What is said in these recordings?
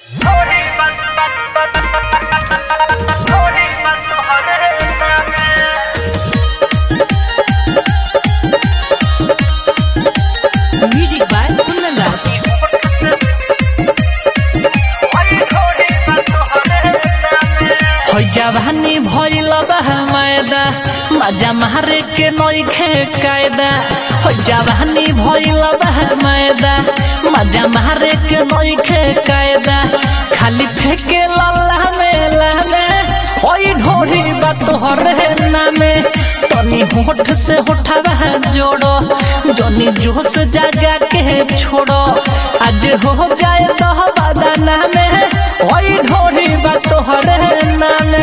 Music by Kundan Raj. हो जवानी भइल बा मैदा मजा मारे के नइखे कायदा हो जवानी भइल बा मैदा मजा मारे के नइखे कायदा खाली फेके लल्ला में लामे होई ढोरी बा तोहरे नामे तनी होठ से होठवा जोड़ो जनी जोश जागा के छोड़ो आज हो जाए दह बदना में होई ढोरी बा तोहरे नामे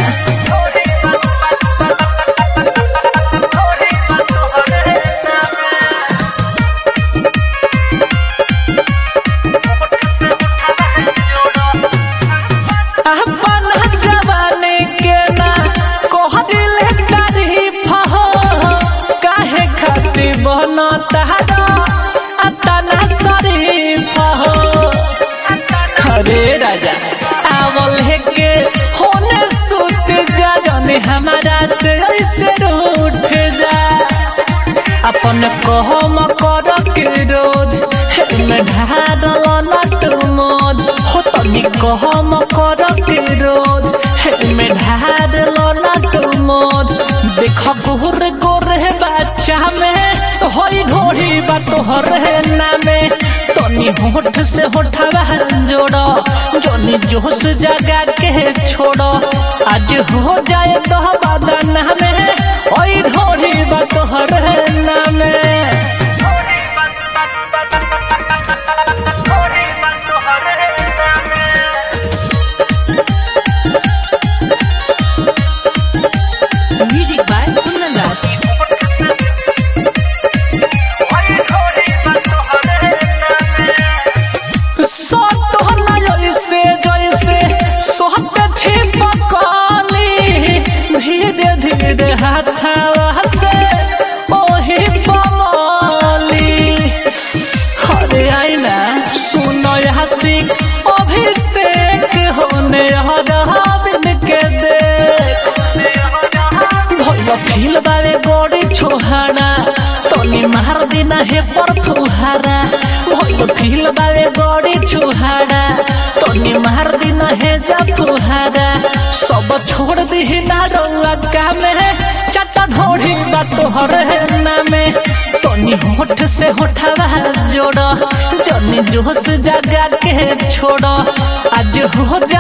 अपन जवानी के ना कह दिले तारीफ हो काहे खाती बनता अतना शरीफ हो अरे राजा आवल है के होने सुत जा जाने हमारा से ऐसे उठ जा अपन कहम कर के रोध में ढारल न तू मोद हो तनी कहम कर के रोध में ढारल न तू मोद देख गोर गोर बच्चा में होई ढोरी बा तोहर नामे तनी होठ से होठवा जोड़ो जनी जोश जगा के छोड़ो आज हो जाए दह बदना में ओई ढोरी बा तोहर नामे Music by Kundan Raj. सोत जैसे जैसे सोहत छिपकली धीरे धीरे हाथवा से ओही कमली हरे आईना सुनो हसी अभिषेक होने हरबिन के देख भइल फील बारे बड़ी छोहाना तनी मार दिना हे पर फुहारा भइल फील बारे बड़ी छोहाना तनी मार दिना हे जा फुहारा सब छोड़ दी ना रउआ कामे चटा ढोढ़ी बा तोहर नामे तनी होठ से होठवा जोड़ो जनी जोश जगा के छोड़ो आज हो